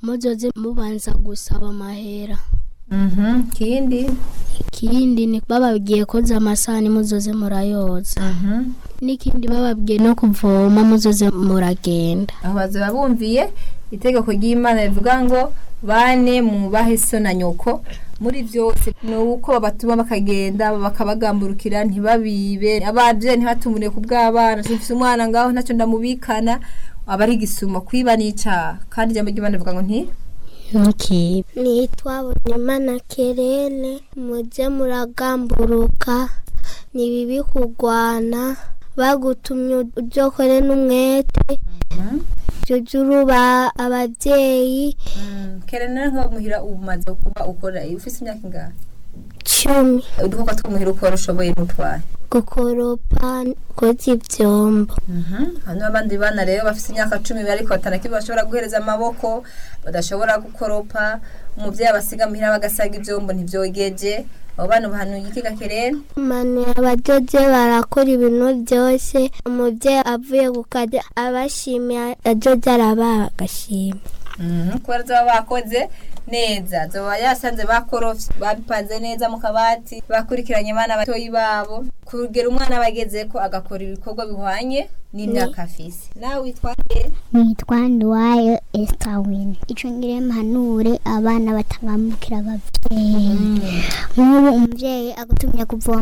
muzoze mubanza gusaba amahera Mhm, kindi ikindi ni bababwiye koza amasahani muzoze murayoza Mhm. n'ikindi bababwiye no kuvoma muzoze muragenda aho bazaba bumviye itegeko ry'imana rivuga ngo bane mubahe so na nyoko muri byose ni uko babatuma bakagenda bakabagamburukira ntibabibe ababyeyi ntibatumure ku bw'abana mfite umwana ngaho ntacyo ndamubikana aba ari igisuma kwiba n'icaha kandi ijambo ry'imana rivuga ngo nti ntukibe nitwa Bonimana Kerene mujye muragamburuka ni bibi kurwana bagutumye ujyokore n'umwete jya uruba ababyeyi kerena nko muhira ubu umaze kuba ukora iyo ufite imyaka ingana cumi udukoko two muhira ukora ushoboye n'utwaye gukoropa koza ibyombo hano abandi bana rero bafite imyaka cumi ariko batanakimwe bashobora guhereza amaboko badashobora gukoropa umubyeyi abasiga muhira bagasaga ibyombo ntibyogeje abo bana bahanuye iki gakerera manu abadozi barakora ibintu byose umubyeyi avuye ku kazi abashimiye adozi arabaha agashima kubera zaba bakoze neza zoba yasanze bakorofye babipanze neza mu kabati bakurikiranye abana batoyi babo kugera umwana bageze ko agakora ibikorwa bihwanye n'imyaka afise nawe witwaye nitwa nduwayo esitawini icyo ngire mpanure abana batangambukira ababyeyi nk'ubu umubyeyi agutumye kuvoma